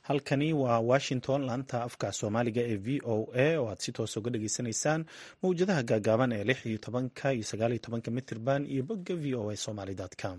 halkani waa washington laanta afka soomaaliga ee v o a oo aad si toos uga dhageysanaysaan mawjadaha gaagaaban ee lix iyo tobanka iyo sagaal iyo tobanka mitirban iyo bogga v o a somaly com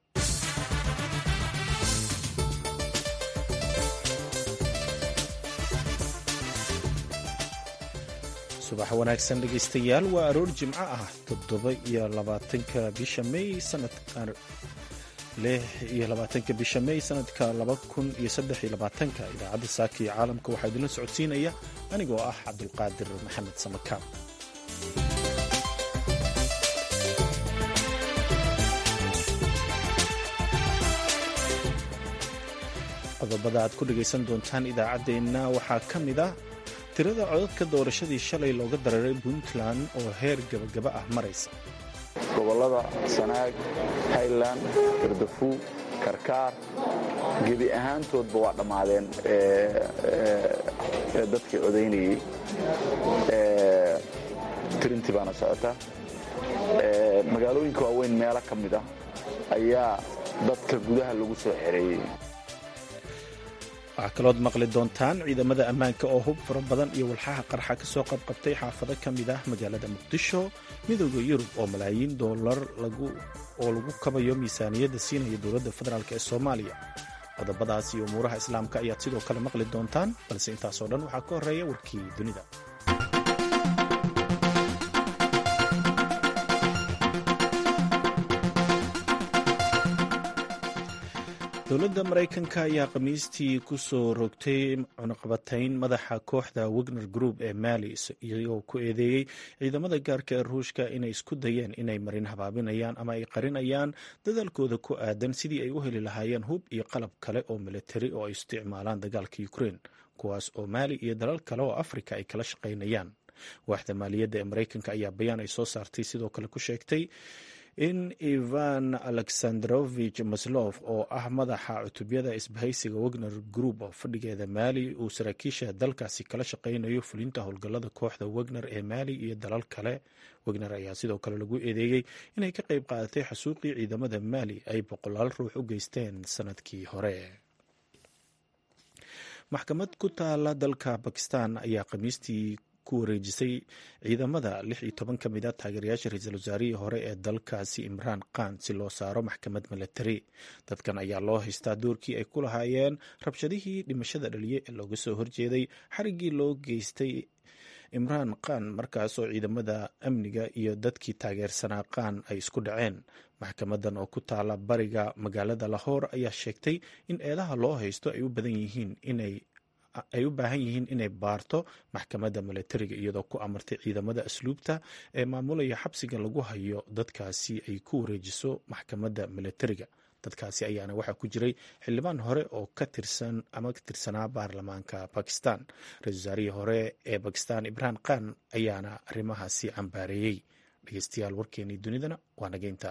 subax wanaagsan dhegeystayaal waa aroor jimco ah toddoba iyo labaatanka bisha may sanadka lix iyo labaatanka bisha may sanadka laba kun iyo saddex iyo labaatanka idaacadda saaka iyo caalamka waxaa idinla socodsiinaya anigoo ah cabdulqaadir maxamed samakaab qodobada aad ku dhegaysan doontaan idaacaddeenna waxaa ka mid ah tirada codadka doorashadii shalay looga dararay puntland oo heer gabagaba ah maraysa gobollada sanaag highland gardafu karkaar gebi ahaantoodba waa dhammaadeen dadkii codaynayey tirintii baana socota magaalooyinka waaweyn meelo ka mid ah ayaa dadka gudaha lagu soo xereeyey waxaa kalood maqli doontaan ciidamada ammaanka oo hub fara badan iyo walxaha qarxa ka soo qabqabtay xaafado ka mid ah magaalada muqdisho midooda yurub oo malaayiin doolar oo lagu kabayo miisaaniyadda siinaya dowladda federaalk ee soomaaliya qodobadaas iyo umuuraha islaamka ayaad sidoo kale maqli doontaan balse intaasoo dhan waxaa ka horreeya warkii dunida dowladda maraykanka ayaa khamiistii ku soo rogtay cunaqabatayn madaxa kooxda wegner group ee mali iyagoo ku eedeeyey ciidamada gaarka ee ruushka inay isku dayeen inay marin habaabinayaan ama ay qarinayaan dadaalkooda ku aadan sidii ay u heli lahaayeen hub iyo qalab kale oo militari oo ay isticmaalaan dagaalka ukrein kuwaas oo maali iyo dalal kale oo afrika ay kala shaqaynayaan waaxda maaliyadda ee maraykanka ayaa bayaan ay soo saartay sidoo kale ku sheegtay in ivan alexandrovich maslof oo ah madaxa cutubyada isbahaysiga wegner group oo fadhigeeda maali uu saraakiisha dalkaasi kala shaqaynayo fulinta howlgallada kooxda wegner ee maali iyo dalal kale wegner ayaa sidoo kale lagu eedeeyey inay ka qayb qaadatay xasuuqii ciidamada maali ay boqolaal ruux u geysteen sanadkii hore maxkamad ku taala dalka bakistan ayaa khamiistii ku wareejisay ciidamada lix iyo toban ka mid a taageerayaasha ra-iisul wasaarihii hore ee dalkaasi imraan khan si loo saaro maxkamad milatari dadkan ayaa loo haystaa doorkii ay ku lahaayeen rabshadihii dhimashada dhaliye ee looga soo horjeeday xariggii loo geystay imraan khan markaasoo ciidamada amniga iyo dadkii taageersanaa khan ay isku dhaceen maxkamadan oo ku taala bariga magaalada lahoor ayaa sheegtay in eedaha loo haysto ay u badan yihiin inay ay u baahan yihiin inay baarto maxkamadda milatariga iyadoo ku amartay ciidamada asluubta ee maamulaya xabsiga lagu hayo dadkaasi ay ku wareejiso maxkamadda milatariga dadkaasi ayaana waxaa ku jiray xildhibaan hore oo ka tirsan ama ka tirsanaa baarlamaanka bakistan ra-isul wasaarihii hore ee bakistan ibrahim khan ayaana arrimahaasi cambaareeyey dhegeystayaal warkeenii dunidana waa nageynta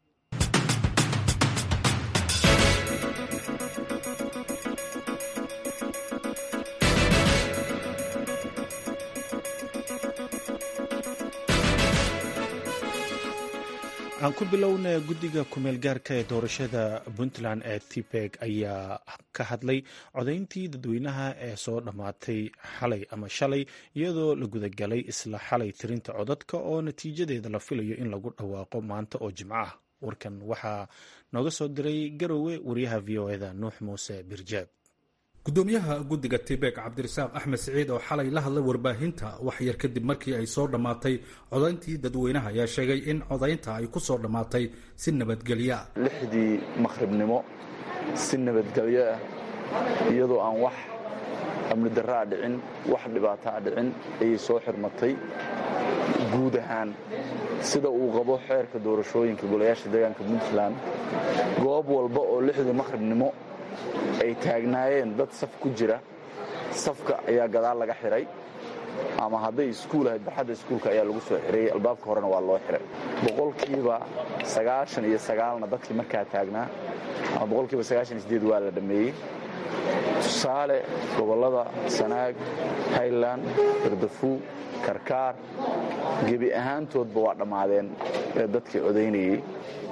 aan ku bilowna guddiga kumeel gaarka ee doorashada puntland ee tibeg ayaa ka hadlay codayntii dadweynaha ee soo dhammaatay xalay ama shalay iyadoo la gudagalay isla xalay tirinta codadka oo natiijadeeda la filayo in lagu dhawaaqo maanta oo jimco ah warkan waxaa nooga soo diray garowe wariyaha v o eda nuux muuse birjaab gudoomiyaha guddiga tibek cabdirasaaq axmed siciid oo xalay la hadlay warbaahinta wax yar kadib markii ay soo dhammaatay codayntii dadweynaha ayaa sheegay in codaynta ay ku soo dhammaatay si nabadgelyo ah lixdii maqhribnimo si nabadgelyo ah iyadoo aan wax amni darraa dhicin wax dhibaataa dhicin ayay soo xirmatay guud ahaan sida uu qabo xeerka doorashooyinka golayaasha deegaanka puntland goob walba oo lixdii maqhribnimo ay taagnaayeen dad saf ku jira safka ayaa gadaal laga xiray ama hadday iskuul ahayd barxadda iskuulka ayaa lagu soo xireeyey albaabka horena waa loo xiray boqolkiiba sagaashan iyo sagaalna dadkii markaa taagnaa ama boqolkiiba sagaashan iyo sideed waa la dhammeeyey tusaale gobollada sanaag highland gardafu karkaar gebi ahaantoodba waa dhammaadeen dadkii codaynayey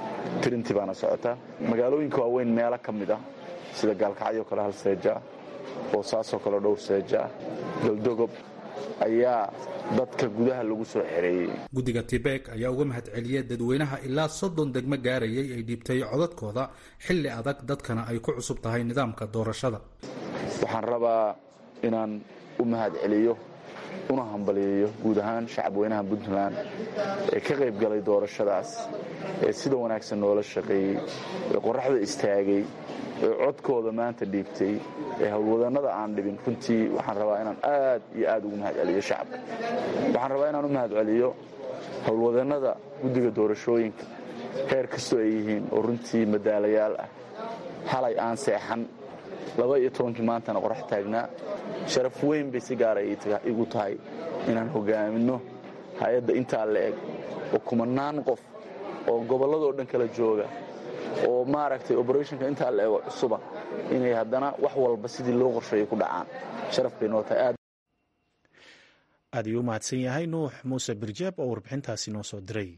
tirintii baana socota magaalooyinka waaweyn meelo ka mid ah sida gaalkacyo kale halseeja oo saasoo kale dhowr seeja ah galdogob ayaa dadka gudaha lagu soo xereeyey guddiga tibek ayaa uga mahad celiyay dadweynaha ilaa soddon degmo gaarayay ay dhiibtay codadkooda xilli adag dadkana ay ku cusub tahay nidaamka doorashada waxaan rabaa inaan u mahad celiyo una hambaliyeeyo guud ahaan shacabweynaha puntland ee ka qayb galay doorashadaas ee sida wanaagsan noola shaqeeyey ee qoraxda istaagay ee codkooda maanta dhiibtay ee howlwadannada aan dhibin runtii waxaan rabaa inaan aad iyo aad ugu mahad celiyo shacabka waxaan rabaa inaan u mahad celiyo howlwadannada guddiga doorashooyinka heer kastoo ay yihiin oo runtii madaalayaal ah halay aan seexan laba iyo tobankii maantana qorax taagnaa sharaf weyn bay si gaara igu tahay inaan hogaaminno hay-adda intaa la eg oo kumanaan qof oo gobolladoo dhan kala jooga oo maaragtay oberethonka intaa la ego cusuba inay haddana wax walba sidii loo qorsheeyay ku dhacaan sharaf bay noo tahay aad aad ayuu u mahadsan yahay nuux muuse birjeeb oo warbixintaasi noo soo diray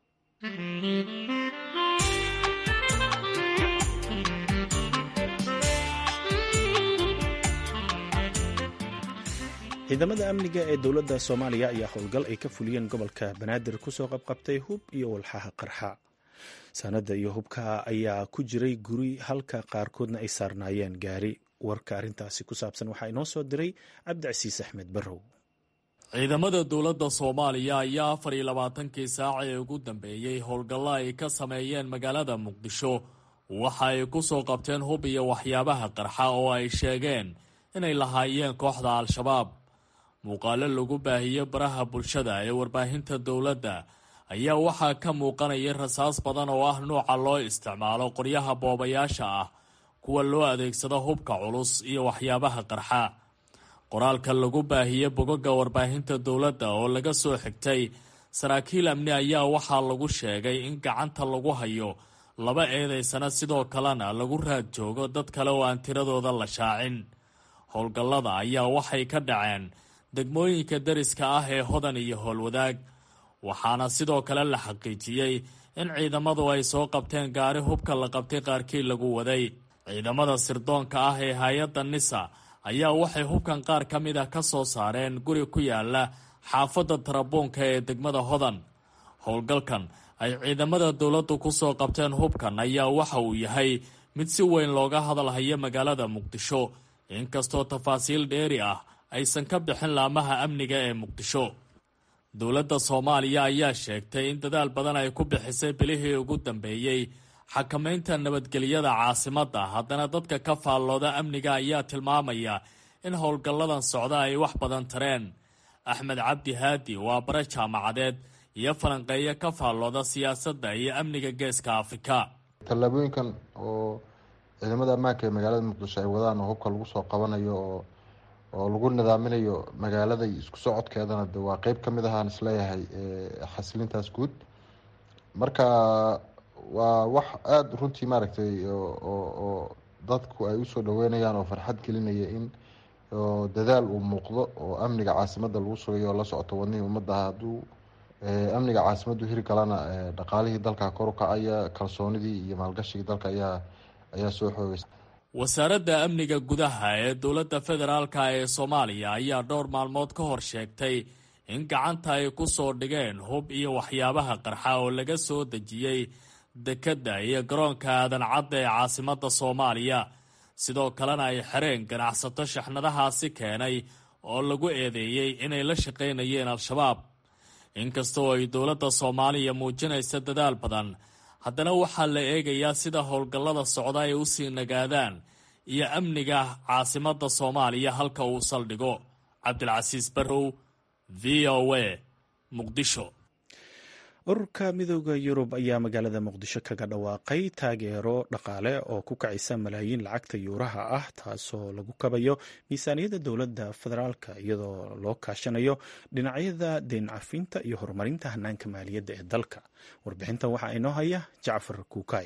ciidamada amniga ee dowladda soomaaliya ayaa howlgal ay ka fuliyeen gobolka banaadir kusoo qabqabtay hub iyo walxaha qarxa sanada iyo hubka ayaa ku jiray guri halka qaarkoodna ay saarnaayeen gaari warka arrintaasi ku saabsan waxaa inoo soo diray cabdicasiis axmed barrow ciidamada dowladda soomaaliya ayaa afar iyo labaatankii saac ee ugu dambeeyey howlgallo ay ka sameeyeen magaalada muqdisho waxa ay ku soo qabteen hub iyo waxyaabaha qarxa oo ay sheegeen inay lahaayeen kooxda al-shabaab muuqaalo lagu baahiyey baraha bulshada ee warbaahinta dowladda ayaa waxaa ka muuqanaya rasaas badan oo ah nuuca loo isticmaalo qoryaha boobayaasha ah kuwa loo adeegsado hubka culus iyo waxyaabaha qarxa qoraalka lagu baahiyey bogoga warbaahinta dowladda oo laga soo xigtay saraakiil amni ayaa waxaa lagu sheegay in gacanta lagu hayo laba eedaysana sidoo kalena lagu raad joogo dad kale oo aan tiradooda la shaacin howlgallada ayaa waxay ka dhaceen degmooyinka dariska ah ee hodan iyo howlwadaag waxaana sidoo kale la xaqiijiyey in ciidamadu ay soo qabteen gaari hubka la qabtay qaarkii lagu waday ciidamada sirdoonka ah ee hay-adda nisa ayaa waxay hubkan qaar ka mid ah ka soo saareen guri ku yaala xaafadda tarabuunka ee degmada hodan howlgalkan ay ciidamada dowladdu ku soo qabteen hubkan ayaa waxa uu yahay mid si weyn looga hadalhayo magaalada muqdisho inkastoo tafaasiil dheeri ah aysan ka bixin laamaha amniga ee muqdisho dowladda soomaaliya ayaa sheegtay in dadaal badan ay ku bixisay bilihii ugu dambeeyey xakamaynta nabadgelyada caasimadda haddana dadka ka faallooda amniga ayaa tilmaamaya in howlgalladan socda ay wax badan tareen axmed cabdi haadi waa bare jaamacadeed iyo falanqeeyo ka faallooda siyaasadda iyo amniga geeska afrika tallaabooyinkan oo ciidamada ammaanka ee magaalada muqdisho ay wadaan oo hubka lagu soo qabanayo oo oo lagu nidaaminayo magaalada isku socodkeedana de waa qeyb ka mid ahaan isleeyahay xasilintaas guud marka waa wax aada runtii maaragtay oo dadku ay usoo dhaweynayaan oo farxad gelinaya in dadaal uu muuqdo oo amniga caasimadda lagu sugayo oo la socoto wadnihii ummadda hadduu amniga caasimaddu hiri galana dhaqaalihii dalka kor u kacaya kalsoonidii iyo maalgashigii dalka ayaa ayaa soo xoogaysa wasaaradda amniga gudaha ee dowladda federaalka ee soomaaliya ayaa dhowr maalmood ka hor sheegtay in gacanta ay ku soo dhigeen hub iyo waxyaabaha qarxa oo laga soo dejiyey dekedda iyo garoonka aadan cadda ee caasimadda soomaaliya sidoo kalena ay xereen ganacsato shaxnadahaasi keenay oo lagu eedeeyey inay la shaqaynayeen al-shabaab inkastoo ay dowladda soomaaliya muujinaysa dadaal badan haddana waxaa la eegayaa sida howlgallada socda ay usii nagaadaan iyo amniga caasimadda soomaaliya halka uu saldhigo cabdilcasiis barrow v o a muqdisho ururka midooda yurub ayaa magaalada muqdisho kaga dhawaaqay taageero dhaqaale oo ku kacaysa malaayiin lacagta yuuraha ah taasoo lagu kabayo miisaaniyadda dowladda federaalka iyadoo loo kaashanayo dhinacyada deyn cafinta iyo horumarinta hanaanka maaliyadda ee dalka warbixintan waxaa inoo haya jacfar kuukay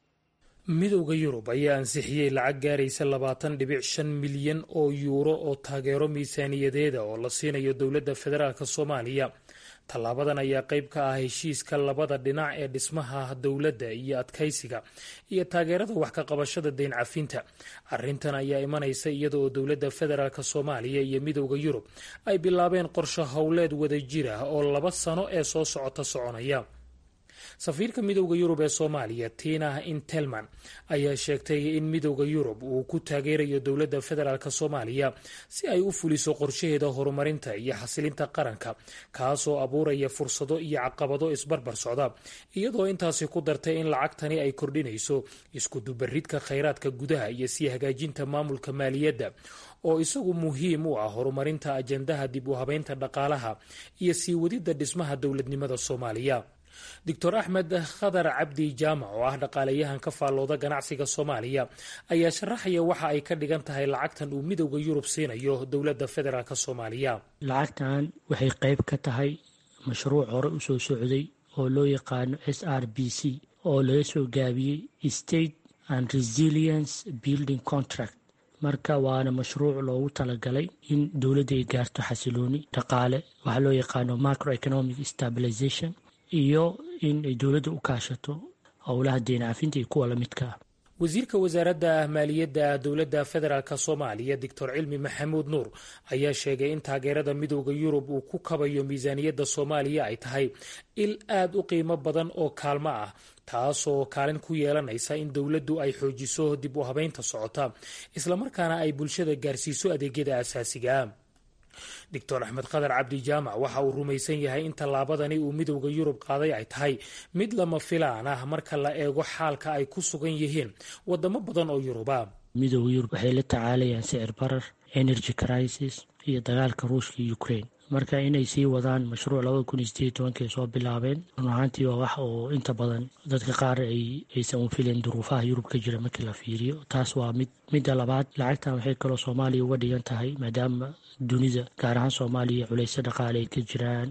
midowda yurub ayaa ansixiyey lacag gaaraysa labaatan dhibic shan milyan oo yuuro oo taageero miisaaniyadeeda oo la siinayo dowladda federaalk soomaaliya tallaabadan ayaa qayb ka ah heshiiska labada dhinac ee dhismaha dowladda iyo adkaysiga iyo taageerada wax ka qabashada deyn cafinta arrintan ayaa imanaysa iyada oo dowladda federaalk soomaaliya iyo midowda yurub ay bilaabeen qorshe howleed wadajir ah oo laba sano ee soo socota soconaya safiirka midowda yurub ee soomaaliya tina intelman ayaa sheegtay in midowda yurub uu ku taageerayo dowladda federaalk soomaaliya si ay u fuliso qorshaheeda horumarinta iyo xasilinta qaranka kaasoo abuuraya fursado iyo caqabado isbarbar socda iyadoo intaasi ku dartay in lacagtani ay kordhinayso iskudubaridka khayraadka gudaha iyo sii hagaajinta maamulka maaliyadda oo isagu muhiim u ah horumarinta ajandaha dib u habeynta dhaqaalaha iyo sii wadidda dhismaha dowladnimada soomaaliya doctor axmed khadar cabdi jaamac oo ah dhaqaalayahan ka faallooda ganacsiga soomaaliya ayaa sharaxaya waxa ay ka dhigan tahay lacagtan uu midowda yurub siinayo dowladda federaalk soomaaliya lacagtan waxay qayb ka tahay mashruuc hore usoo socday oo loo yaqaano s r b c oo laga soo gaabiyey state and resilience building contract marka waana mashruuc loogu talagalay in dowladda ay gaarto xasilooni dhaqaale waxaa loo yaqaano macroeconomic stabilization iyo in ay dowladda u kaashato howlaha deyn cafinta iyo kuwa lamidka ah wasiirka wasaaradda maaliyadda dowladda federaalk soomaaliya doctor cilmi maxamuud nuur ayaa sheegay in taageerada midowda yurub uu ku kabayo miisaaniyadda soomaaliya ay tahay il aad u qiimo badan oo kaalmo ah taasoo kaalin ku yeelanaysa in dowladdu ay xoojiso dib u habeynta socota islamarkaana ay bulshada gaarsiiso adeegyada asaasiga doctor axmed khadar cabdi jaamac waxa uu rumaysan yahay in tallaabadani uu midowda yurub qaaday ay tahay mid lama filaan ah marka la eego xaalka ay ku sugan yihiin wadamo badan oo yuruba midowda yurub waxay la tacaalayaan sicir barar energy crisis iyo dagaalka ruushka iyo ukraine marka inay sii wadaan mashruuc labada kun iyo sideed tobankii soo bilaabeen run ahaantii waa wax oo inta badan dadka qaar ay aysan u filayn duruufaha yurub ka jira markii la fiiriyo taas waa mid midda labaad lacagtan waxay kaloo soomaaliya uga dhigan tahay maadaama dunida gaar ahaan soomaaliya culayso dhaqaale ay ka jiraan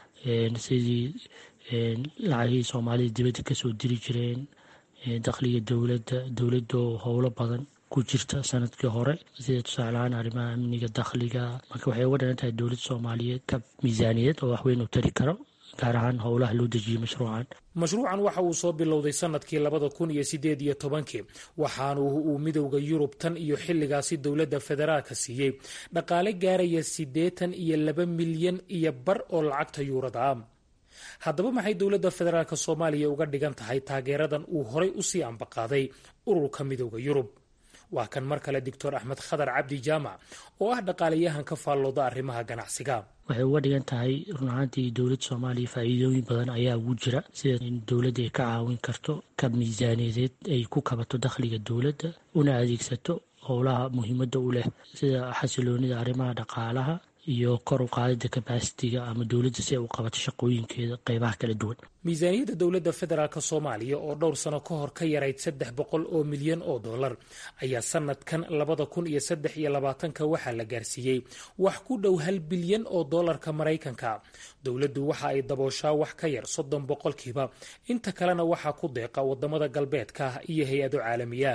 sidii lacagihii soomaalida dibadda kasoo diri jireen dakhliga dowladda dowladoo howlo badan ku jirta sanadkii hore sida tusaaleahaan arrimaha amniga dakhliga marka waxay uga dhigan tahay dowladda soomaaliyeed ka miisaaniyaed oo waxweyn u tari karo gaar ahaan howlaha loo dejiyey mashruucan mashruucan waxa uu soo bilowday sanadkii labada kun iyo sideed iyo tobankii waxaanu uu midowda yurub tan iyo xilligaasi dowladda federaalka siiyey dhaqaale gaaraya siddeetan iyo laba milyan iyo bar oo lacagta yuurada ah haddaba maxay dowladda federaalk soomaaliya uga dhigan tahay taageeradan uu horay usii ambaqaaday ururka midowda yurub waa kan mar kale doctor axmed khadar cabdi jaamac oo ah dhaqaalayahan ka faallooda arrimaha ganacsiga waxay uga dhigan tahay run ahaantii dowladda soomaaliya faa'iidooyin badan ayaa ugu jira sida in dowladda ay ka caawin karto kab miisaaniyadeed ay ku kabato dakhliga dowladda una adeegsato howlaha muhiimadda u leh sida xasiloonida arrimaha dhaqaalaha iyo kor u qaadida kabasitiga ama dowladda si ay u qabato shaqooyinkeeda qeybaha kala duwan miisaaniyadda dowladda federaalk soomaaliya oo dhowr sano ka hor ka yarayd saddex boqol oo milyan oo dollar ayaa sanadkan labada kun iyo saddex iyo labaatanka waxaa la gaarsiiyey wax ku dhow hal bilyan oo dollarka maraykanka dowladdu waxa ay dabooshaa wax ka yar soddon boqolkiiba inta kalena waxaa ku deeqa wadamada galbeedka iyo hay-ado caalamiya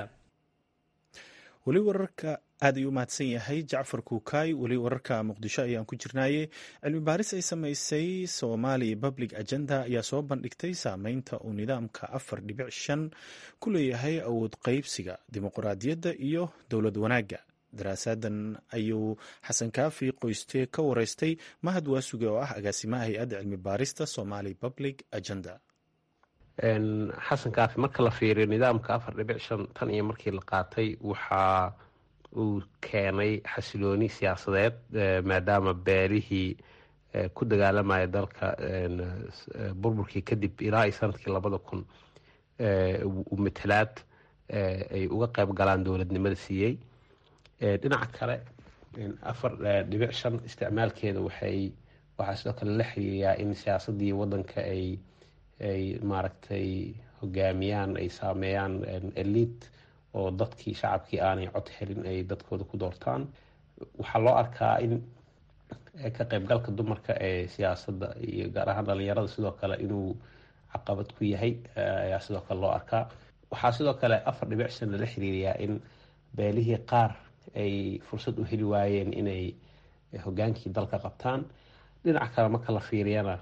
weli wararka aad ayuu u mahadsan yahay jacfar kuukaay weli wararka muqdisho ayaan ku jirnaaye cilmi baaris ay samaysay somali public agenda ayaa soo bandhigtay saameynta uu nidaamka afar dhibic shan ku leeyahay awood qeybsiga dimuqraadiyadda iyo dowlad wanaagga daraasadan ayuu xasan kaafi qoyste ka wareystay mahad waasuge oo ah agaasimaha hay-adda cilmi baarista somali public agenda xasan kaafi marka la fiiriyo nidaamka afar dhibic shan tan iyo markii la qaatay waxa uu keenay xasilooni siyaasadeed maadaama beelihii ku dagaalamaya dalka burburkii kadib ilaa iyo sanadkii labada kun uu matalaad ay uga qayb galaan dowladnimada siiyey dhinaca kale afar dhibic shan isticmaalkeeda waxay waxaa sidoo kale la xiriiriyaa in siyaasadii wadanka ay ay maaragtay hogaamiyaan ay saameeyaan eliid oo dadkii shacabkii aanay cod helin ay dadkooda ku doortaan waxaa loo arkaa in ka qaybgalka dumarka ee siyaasadda iyo gaar ahaan dhalinyarada sidoo kale inuu caqabad ku yahay ayaa sidoo kale loo arkaa waxaa sidoo kale afar dhibic shan lala xiriiriyaa in beelihii qaar ay fursad u heli waayeen inay hogaankii dalka qabtaan dhinaca kale marka la fiiriyana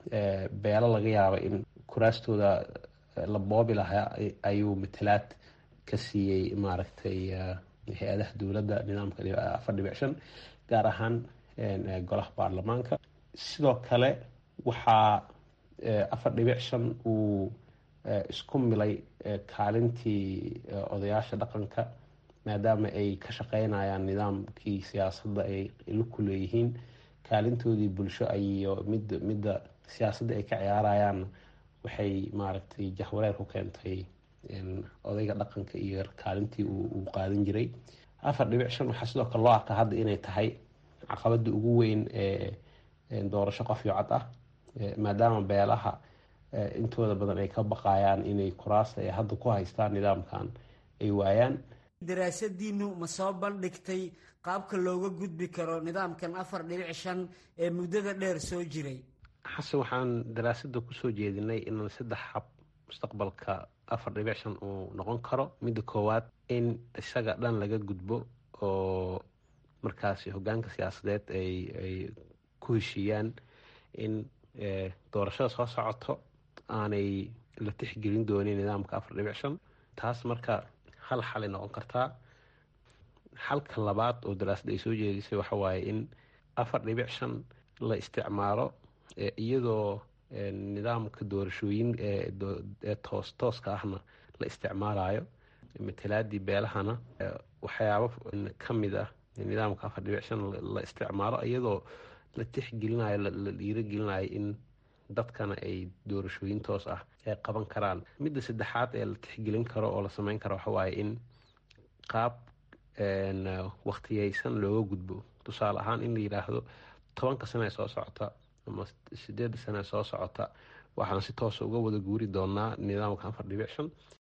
beelo laga yaaba in kuraastooda la boobi lahaa ayuu matalaad ka siiyey maaragtay hay-adaha dowladda nidaamka afar dhibic shan gaar ahaan golaha baarlamaanka sidoo kale waxaa afar dhibic shan uu isku milay kaalintii odayaasha dhaqanka maadaama ay ka shaqeynayaan nidaamkii siyaasadda ay ku leeyihiin kaalintoodii bulsho iyo mid midda siyaasadda ay ka ciyaarayaan waxay maaragtay jahwareer ku keentay odayga dhaqanka iyo kaalintii uu qaadan jiray afar dhibic shan waxaa sidoo kale loo arkaa hadda inay tahay caqabada ugu weyn ee doorasho qof iyo cad ah maadaama beelaha intooda badan ay ka baqayaan inay kuraasta ay hadda ku haystaan nidaamkan ay waayaan daraasadiinu ma soo bandhigtay qaabka looga gudbi karo nidaamkan afar dhibic shan ee muddada dheer soo jiray xasan waxaan daraasada kusoo jeedinay in saddex hab mustaqbalka afar dhibic shan uu noqon karo midda koowaad in isaga dhan laga gudbo oo markaasi hogaanka siyaasadeed ay ay ku heshiiyaan in doorashada soo socoto aanay la tixgelin doonin nidaamka afar dhibic shan taas marka hal xalay noqon kartaa xalka labaad oo daraasada ay soo jeedisay waxa waaye in afar dhibic shan la isticmaalo iyadoo nidaamka doorashooyin ee toos tooska ahna la isticmaalayo matalaadii beelahana waxyaabo ka mid ah nidaamka afar dhibic shan la isticmaalo iyadoo la tixgelinayo la dhiirogelinayo in dadkana ay doorashooyin toos ah ay qaban karaan midda saddexaad ee la tixgelin karo oo la sameyn karo waxa waaye in qaab wakhtiyeysan looga gudbo tusaale ahaan in la yidhaahdo tobanka sane ee soo socota ama sideedda sane ee soo socota waxaan si toosa uga wada guuri doonaa nidaamka afar dhibic shan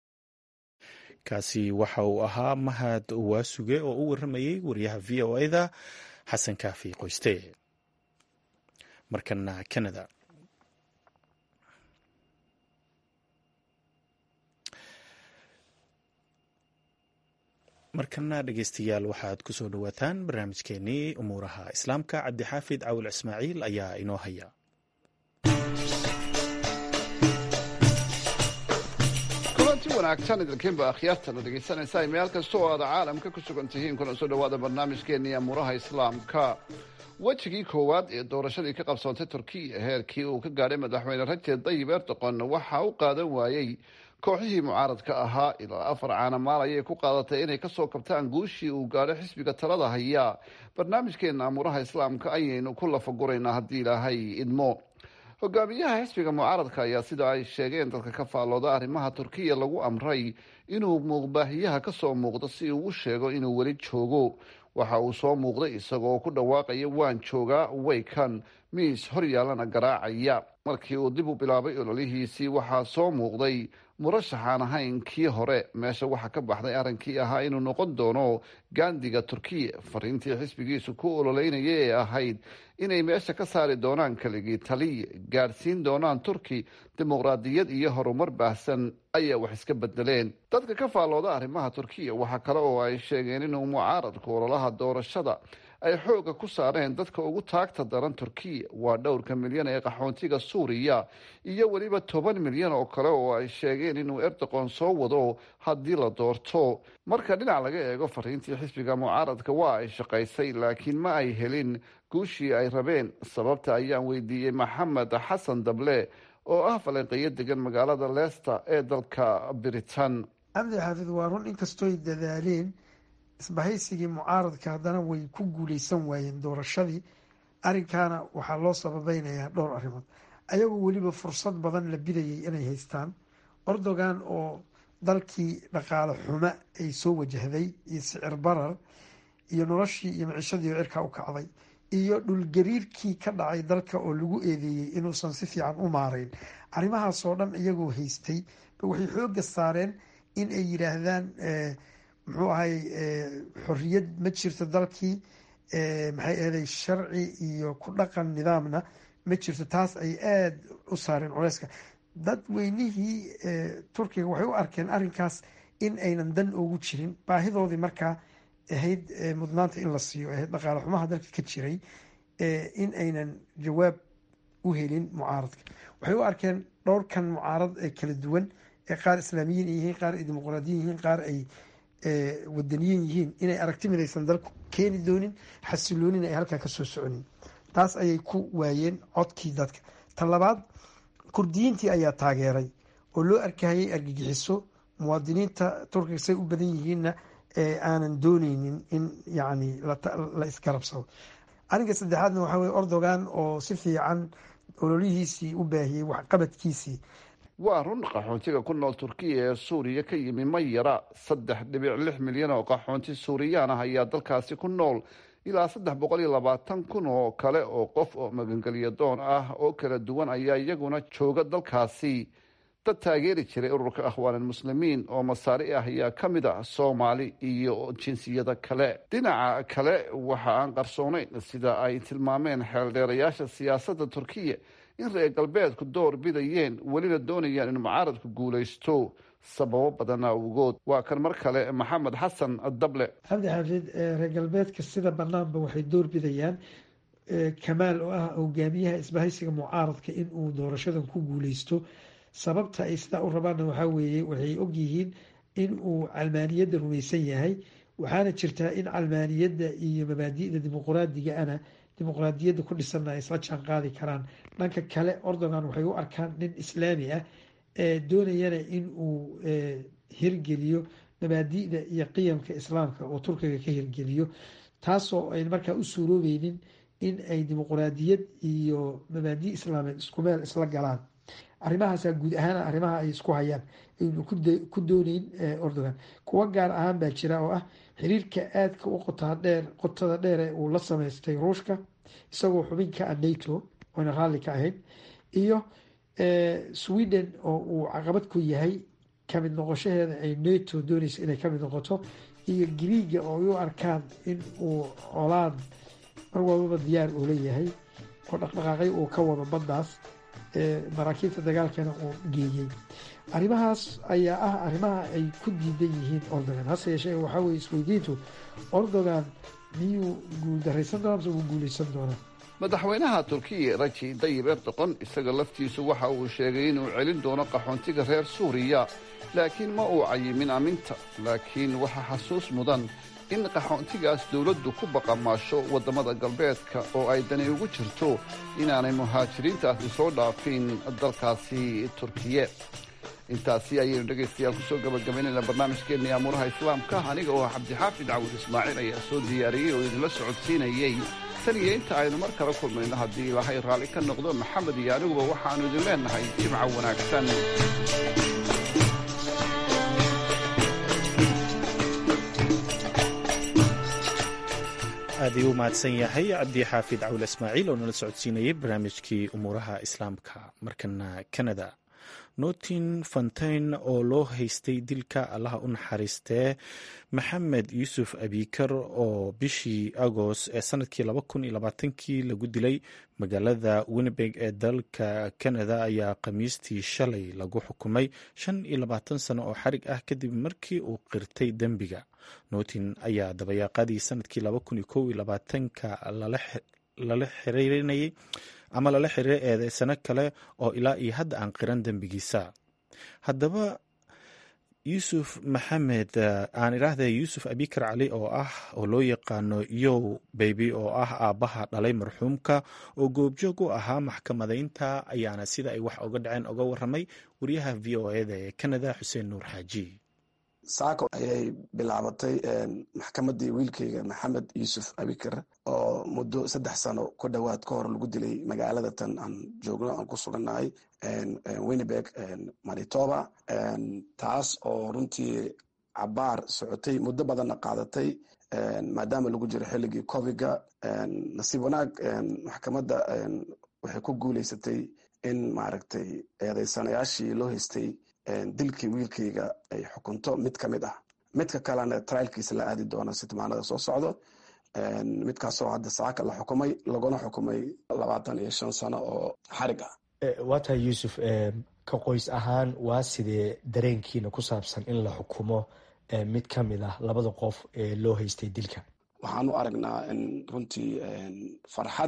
kaasi waxa uu ahaa mahad waasuge oo u waramayey wariyaha v o eda xasan kaafi qoyste markana canada markana dhegeystayaal waxaad ku soo dhowaataan barnaamijkeenii umuuraha islaamka cabdixaafid cawil ismaaciil ayaa inoo haya kulanti wanaagsan idinkiinba akhyaartana dhegaysanaysaa meel kasta oo aad caalamka ku sugan tihiin kuna soo dhowaada barnaamijkeenii amuuraha islaamka wejigii koowaad ee doorashadii ka qabsoontay turkiya heerkii uu ka gaadhay madaxweyne rajeb dayib erdoqon waxa u qaadan waayey kooxihii mucaaradka ahaa ilaa afar caanamaal ayay ku qaadatay inay kasoo kabtaan guushii uu gaadho xisbiga talada haya barnaamijkeena amuuraha islaamka ayaynu ku lafaguraynaa haddii ilaahay idmo hogaamiyaha xisbiga mucaaradka ayaa sida ay sheegeen dadka ka faallooda arrimaha turkiya lagu amray inuu muuqbaahiyaha kasoo muuqdo si uu u sheego inuu weli joogo waxa uu soo muuqday isagoo ku dhawaaqaya waan joogaa waykan miis horyaalana garaacaya markii uu dib u bilaabay ololihiisii waxaa soo muuqday murashaxaan ahayn kii hore meesha waxaa ka baxday arrinkii ahaa inuu noqon doono gaandiga turkiya fariintii xisbigiisu ku ololeynaya ee ahayd inay meesha ka saari doonaan keligii taliya gaadhsiin doonaan turki dimuqraadiyad iyo horumar baahsan ayaa wax iska bedeleen dadka ka faallooda arrimaha turkiya waxaa kale oo ay sheegeen inuu mucaaradku ololaha doorashada ay xooga ku saareen dadka ugu taagta daran turkiya waa dhowrka milyan ee qaxoontiga suuriya iyo weliba toban milyan oo kale oo ay sheegeen inuu erdoqon soo wado haddii la doorto marka dhinac laga eego fariintii xisbiga mucaaradka waa ay shaqaysay laakiin ma ay helin guushii ay rabeen sababta ayaan weydiiyey maxamed xasan dable oo ah falanqeeyo degan magaalada leester ee dalka britain cabdi xaafid waa run inkastooy dadaaleen isbahaysigii mucaaradka haddana way ku guuleysan waayeen doorashadii arrinkaana waxaa loo sababeynayaa dhowr arrimood ayagoo weliba fursad badan la bidayay inay haystaan ordogan oo dalkii dhaqaale xumo ay soo wajahday iyo sicir barar iyo noloshii iyo micishadii oo cirkaa u kacday iyo dhulgariirkii ka dhacay dalka oo lagu eedeeyey inuusan si fiican u maarayn arrimahaasoo dhan iyagoo haystay waxay xooga saareen in ay yidhaahdaan muxuu ahay xoriyad ma jirto dalkii maxay ahaday sharci iyo ku dhaqan nidaamna ma jirto taas ay aada u saareen culeyska dadweynihii turkiga waxay u arkeen arrinkaas in aynan dan ugu jirin baahidoodii markaa ahayd mudnaanta in la siiyo ahayd dhaqaale xumaha dalka ka jiray in aynan jawaab u helin mucaaradka waxay u arkeen dhowrkan mucaarad ee kala duwan ee qaar islaamiyiin ay yihiin qaar ay dimuqraadiyin yihiin qaar ay wadaniyin yihiin inay aragti midaysan dalku keeni doonin xasiloonina ay halkaa kasoo soconin taas ayay ku waayeen codkii dadka tan labaad kurdiyiintii ayaa taageeray oo loo arkahayay argagixiso muwaadiniinta turkiga say u badan yihiinna aanan dooneynin in yacni la isgarabsado arrinka saddexaadna waxaa weye ordogan oo si fiican ololihiisii u baahiyey waxqabadkiisii waa run qaxoontiga ku nool turkiya ee suuriya ka yimi ma yara saddex dhibic lix milyan oo qaxoonti suuriyaan ah ayaa dalkaasi ku nool ilaa saddex boqol iyo labaatan kun oo kale oo qof oo magangelya doon ah oo kala duwan ayaa iyaguna jooga dalkaasi dad taageeri jiray ururka akhwaanilmuslimiin oo masaari ah ayaa ka mid ah soomaali iyo jinsiyada kale dhinaca kale waxa aan qarsoonayn sida ay tilmaameen xeeldheerayaasha siyaasadda turkiya in reer galbeedku door bidayeen welina doonayaan in mucaaradku guulaysto sababo badana awgood waa kan mar kale maxamed xasan dable cabdi xaafid reer galbeedka sida banaanba waxay door bidayaan kamaal oo ah hogaamiyaha isbahaysiga mucaaradka in uu doorashadan ku guuleysto sababta ay sidaa u rabaanna waxaa weeye waxay ogyihiin in uu calmaaniyadda rumaysan yahay waxaana jirtaa in calmaaniyadda iyo mabaadi'da dimuqraadiga ana dimuqraadiyadda ku dhisanna ay isla jaan qaadi karaan dhanka kale ordogan waxay u arkaan nin islaami ah ee doonayana in uu hirgeliyo mabaadi'da iyo qiyamka islaamka oo turkiga ka hirgeliyo taasoo ayn markaa u suuroobeynin in ay dimuqraadiyad iyo mabaadi' islaameed isku meel isla galaan arrimahaasa guud ahaan arrimaha ay isku hayaan aynu ku dooneyn ordogan kuwa gaar ahaan baa jira oo ah xiriirka aadka u qotaa dheer qotada dheere uu la sameystay ruushka isagoo xubin ka ah nato oyna raalli ka ahayn iyo sweden oo uu caqabad ku yahay kamid noqoshaheeda ay nato dooneysa inay kamid noqoto iyo griiga oo ay u arkaan in uu colaad mar walbaba diyaar uu leeyahay oo dhaqdhaqaaqyo uu ka wado baddaas maraakiibta dagaalkana uu geeyey arrimahaas ayaa ah arrimaha ay ku diidan yihiin ordogan hase yeeshee waxaa weye isweydiintu ordogan miyuu guuldaraysan doona mise wuu guuleysan doonaa madaxweynaha turkiya raji dayib erdoqon isaga laftiisu waxa uu sheegay inuu celin doono qaxoontiga reer suuriya laakiin ma uu cayimin aminta laakiin waxaa xasuus mudan in qaxoontigaas dowladdu ku baqamaasho waddamada galbeedka oo ay dani ugu jirto inaanay muhaajiriintaasi soo dhaafin dalkaasi turkiye intaasi ayaynu dhegaystayaal kusoo gabagabaynayna barnaamijkeenii amuuraha islaamka aniga oo cabdixaafid cawud ismaaciil ayaa soo diyaariyey oo idinla socodsiinayey tan iyo inta aynu mar kala kulmayno haddii ilaahay raalli ka noqdo maxamed iyo aniguba waxaannu idin leennahay jimca wanaagsan aad ayuu u mahadsan yahay cabdi xaafid cawle ismaaciil oo nala socodsiinayay barnaamijkii umuuraha islaamka markana canada nortin fontain oo loo haystay dilka allaha u naxariistee maxamed yuusuf abikar oo bishii agost ee sanadkii laba kun iyo labaatankii lagu dilay magaalada winnebeg ee dalka canada ayaa khamiistii shalay lagu xukumay shan iyo labaatan sano oo xarig ah kadib markii uu qirtay dembiga nortin ayaa dabayaaqadii sanadkii laba kun iyo kow iyo labaatanka lala xiriirinayay ama lala xiriiray eedeysano kale oo ilaa iyo hadda aan qiran dembigiisa haddaba yuusuf maxamed aan idhaahda yuusuf abikar cali oo ah oo loo yaqaano yow beybi oo ah aabbaha dhalay marxuumka oo goobjoog u ahaa maxkamadaynta ayaana sida ay wax uga dhaceen uga waramay wariyaha v o eda ee canada xuseen nuur xaaji saako ayay bilaabatay maxkamadii wiilkayga maxamed yuusuf abikar oo muddo saddex sano ku dhowaad ka hor lagu dilay magaalada tan aan joogno aan ku sugannahay winnebeg manitoba taas oo runtii cabaar socotay muddo badanna qaadatay maadaama lagu jiro xilligii covidga nasiib wanaag maxkamadda waxay ku guuleysatay in maaragtay eedeysanayaashii loo haystay dilkii wiilkayga ay xukunto mid ka mid ah midka kalena trialkiisa la aadi doono sitmaanada soo socdo midkaasoo hadda saaka la xukumay laguna xukumay labaatan iyo shan sano oo xarig ah waa tahay yuusuf ka qoys ahaan waa sidee dareenkiina ku saabsan in la xukumo mid ka mid ah labada qof ee loo haystay dilka waxaan u aragnaa in runtii farxad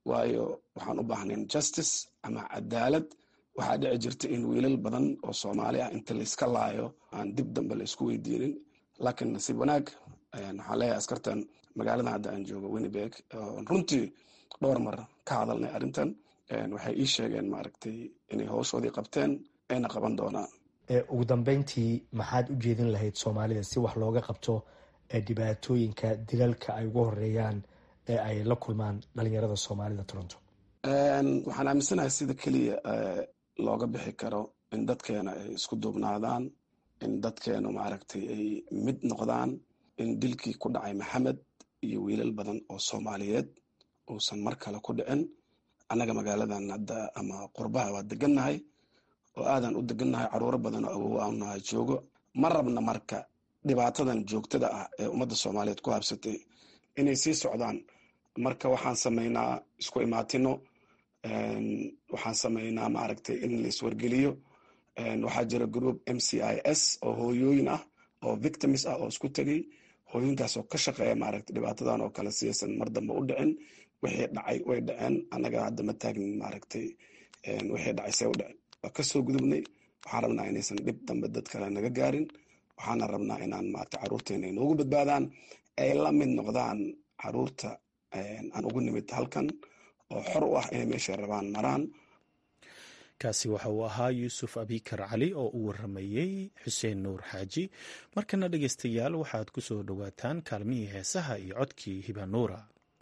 waayo waxaan u baahnayn justice ama cadaalad waxaa dhici jirta in wiilal badan oo soomaali ah inta layska laayo aan dib dambe la isku weydiinin laakiin nasiib wanaag waxaan leeyahay askartan magaalada hadda aan joogo winnibeg runtii dhowr mar ka hadalnay arrintan waxay ii sheegeen maaragtay inay howshoodii qabteen ayna qaban doonaan ugu dambeyntii maxaad u jeedin lahayd soomaalida si wax looga qabto dhibaatooyinka dilalka ay ugu horeeyaan ee ay la kulmaan dhalinyarada soomaalida toronto waxaan aaminsanahay sida keliya looga bixi karo in dadkeena ay isku duubnaadaan in dadkeenu maaragtay ay mid noqdaan in dilkii ku dhacay maxamed iyo wiilal badan oo soomaaliyeed uusan mar kale ku dhicin annaga magaaladan hadda ama qurbaha waa degannahay oo aadan u degannahay caruuro badan oo awow aannahay joogo ma rabna marka dhibaatadan joogtada ah ee ummadda soomaaliyeed ku habsatay inay sii socdaan marka waxaan samaynaa isku imaatino waxaan samaynaa maaragtay in la iswargeliyo waxaa jira group m c i s oo hooyooyin ah oo victims ah oo isku tegay hooyinkaas oo ka shaqeeya maaragtay dhibaatadan oo kale siyaysan mar dambe u dhicin wixii dhacay way dhaceen annaga hadda ma taagnin maaragtay wixii dhacay see u dhicin waa kasoo gudubnay waxaan rabnaa inaysan dhib dambe dad kale naga gaarin waxaana rabnaa inaan maaragtay caruurteena ay noogu badbaadaan ay la mid noqdaan caruurta aan ugu nimid halkan oo xor u ah inay meeshay rabaan maraan kaasi waxa uu ahaa yuusuf abikar cali oo u waramayey xuseen nuur xaaji markana dhegeystayaal waxaad ku soo dhowaataan kaalmihii heesaha iyo codkii hibanuura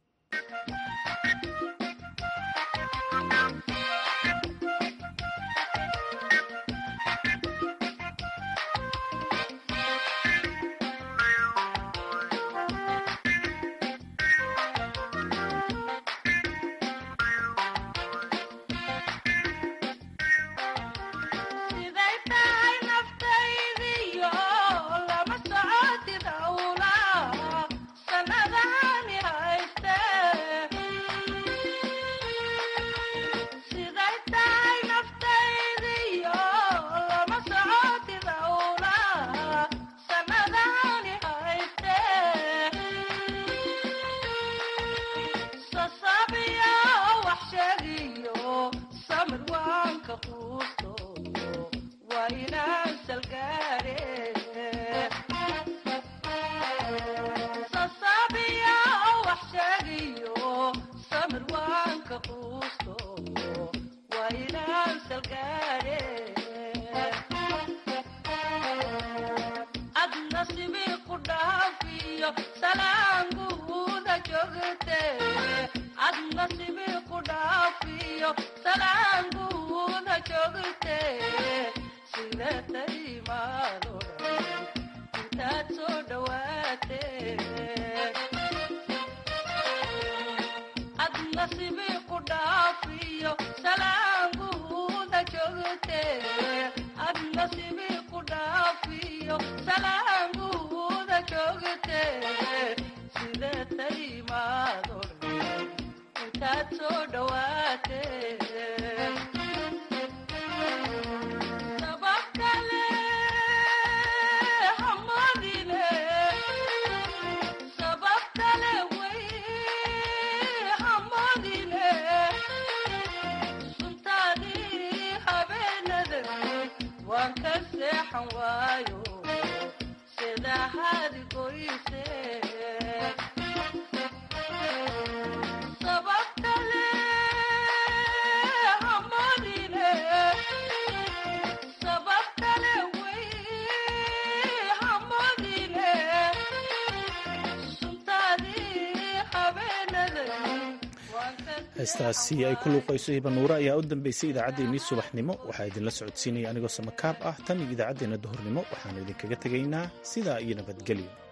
heestaasi ay ku luuqayso hibanuure ayaa u dambeysay idaacaddeenii subaxnimo waxaa idinla socodsiinaya anigoo samakaab ah tan iyo idaacaddeenna duhurnimo waxaanu idinkaga tegaynaa sidaa iyo nabadgelyo